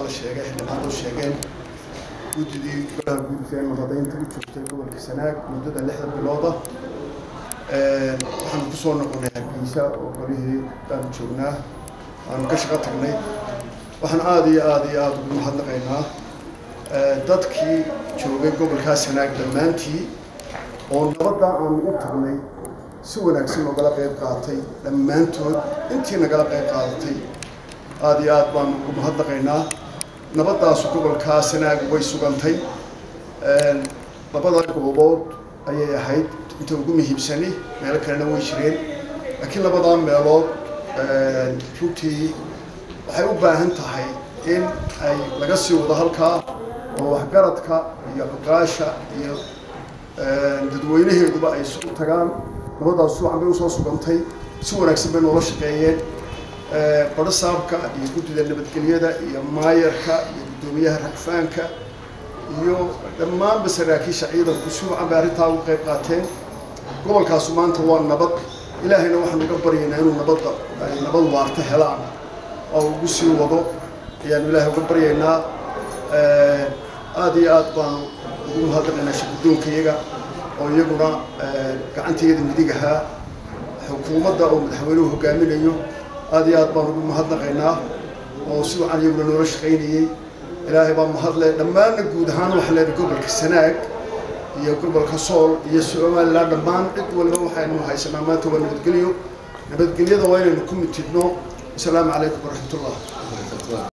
sheegay xildhibaanadu sheegeen guddidii golaha guudka ee nabadaynta u joogtay gobolka sanaag muddada lixda bilooda waxaanu ku soo noqonay hargeysa oo golihii baanu joognaa waanu ka shaqo tagnay waxaan aada iyo aada iyo aada ugu mahadnaqaynaa dadkii joogay gobolkaa sanaag dhammaantii oo nabadda aanu u tagnay si wanaagsan noogala qayb qaatay dhammaantood intii nagala qayb qaadatay aada iyo aada baanu ugu mahadnaqaynaa nabadaasu gobolkaa sanaag way sugantay labada goobood ayay ahayd inta ugu muhiimsani meelo kalena way jireen laakiin labadaa meelood runtii waxay u baahan tahay in ay laga sii wado halkaa oo waxgaradka iyo cuqaasha iyo dadweynaheeduba ay isu tagaan nabadaas suucan bay usoo sugantay si wanaagsan bay noola shaqeeyeen badho saabka iyo guddida nabadgelyada iyo maayarka iyo guddoomiyaha ragfaanka iyo dhammaanba saraakiisha ciidanku si wacan bay arrintaa uga qayb qaateen gobolkaasu maanta waa nabad ilaahayna waxaanu uga baryaynaa inuu nabadda ay nabad waarta helaan oo ugu sii wado ayaanu ilaahay uga baryaynaa aada iyo aad baanu ugu mahadnaqaynaa shaqadoonka iyaga oo iyaguna gacantayada midig ahaa xukuumadda oo madaxweynuhu hogaaminayo aada iyo aad baan ugu mahadnaqaynaa oo si wacan iyaguna noola shaqaynayey ilaahay baa mahadle dhammaanna guud ahaan waxaa leedahay gobolka sanaag iyo gobolka sool iyo somalilan dhammaan cid waliba waxaynu haysanaa maanta waa nabadgelyo nabadgelyada waa inaynu ku mitidno asalaamu calaykum waraxmatullah